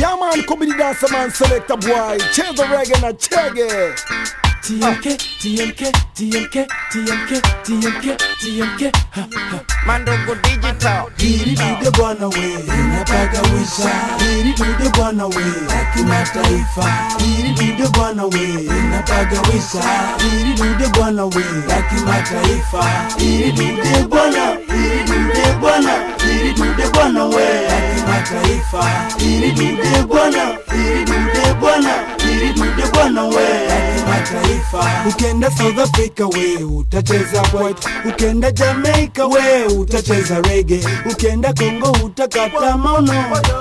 Yeah man, come the dancer man, select a boy. Change the reggae na chege. TMK, TMK, TMK, TMK, TMK, TMK. Ha, ha. Mandogo Digital. Hili dude bwana we, inapagawisha. Hili dude bwana we, la kimataifa. Hili dude bwana we, inapagawisha. Hili dude bwana we, la kimataifa. Hili dude bwana, hili dude bwana, hili dude bwana we, la kimataifa. Hili dude bwana, hili dude bwana, hili dude bwana we, la kimataifa. Ukenda South Africa we, utacheza white. Ukenda Jamaica we, utacheza reggae. Ukenda Kongo utakata maono.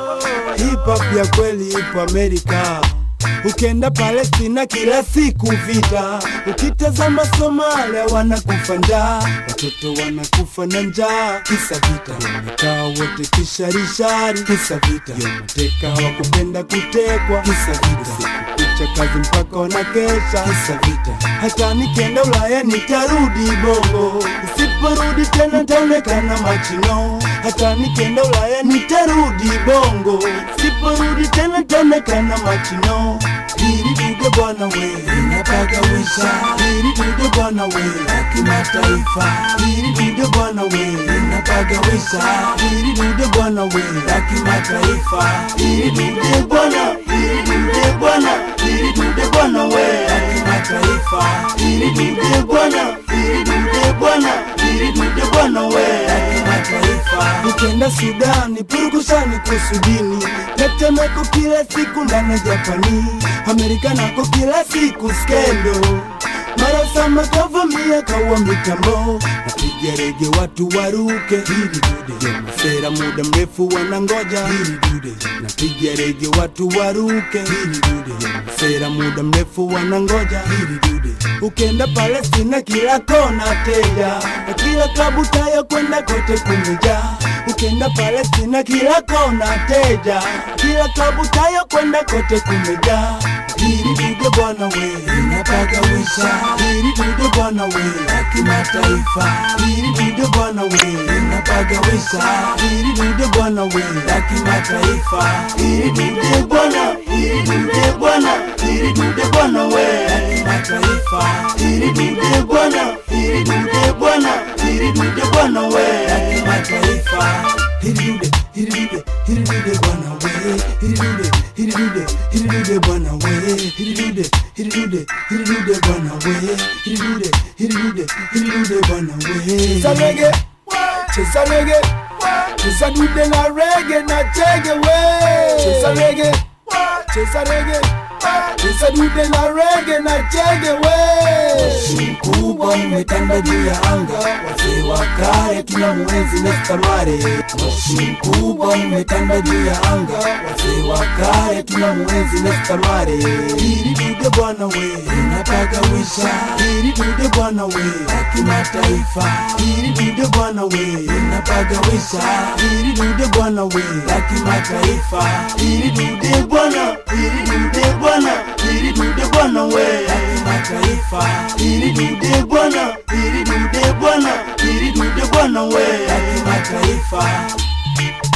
Hip hop ya kweli ipo Amerika. Ukenda Palestina kila siku vita, ukitazama Somalia wanakufa njaa, watoto wanakufa na njaa, kisa vita. Wamekaa wote kisharishari, kisa vita. Mateka hawakupenda kutekwa, kisa vita. Kucha kazi mpaka wanakesha, kisa vita. Hata nikienda Ulaya nitarudi Bongo, nisiporudi tena taonekana machino. Hata nikienda Ulaya nitarudi Bongo, nisiporudi tena taonekana machino. Hili dude bwana we, inapagawisha. Hili dude bwana we, la kimataifa. Hili dude bwana we, inapagawisha. Hili dude bwana we, la kimataifa. Hili dude bwana, hili dude bwana, hili dude bwana we, la kimataifa. Hili dude bwana, hili dude bwana, hili dude bwana we, la kimataifa. Ukienda Sudani, purukushani kusudini, tetemeko kila siku ndani ya Japani, Amerika nako kila siku skendo mara sama kavamia kawa mitambo napiga rege watu waruke hili dude masera muda mrefu wanangoja hili dude napiga rege watu waruke hili dude masera muda mrefu wanangoja hili dude ukenda Palestina kila kona teja na kila klabu tayo kwenda kote kumejaa ukenda Palestina kila kona teja kila klabu tayo kwenda kote kumejaa hili dude bwana we inapagawisha hili dude bwana we la kimataifa hili dude bwana we inapagawisha hili dude bwana we la kimataifa hili dude bwana hili dude bwana hili dude bwana we la kimataifa hili dude bwana hili dude bwana hili dude bwana we la kimataifa hili dude hili dude hili dude bwana we hili dude hili dude hili dude bwana we hili dude hili dude hili dude bwana we hili dude hili dude hili dude bwana we Cheza reggae, cheza reggae, cheza dude na reggae na chege we. Cheza reggae, cheza reggae, cheza dude na reggae na chege we. mkubwa umetanda juu ya anga, wazee wa kale tuna mwenzi Nestamare. Moshi mkubwa umetanda juu ya anga, wazee wa kale tuna mwenzi Nestamare. Hili dude bwana we inapagawisha, hili dude bwana we la kimataifa, hili dude bwana we inapagawisha, hili dude bwana we la kimataifa, hili dude bwana, hili dude bwana, hili dude bwana we la kimataifa, hili dude bwana, hili dude bwana, hili dude bwana we la kimataifa.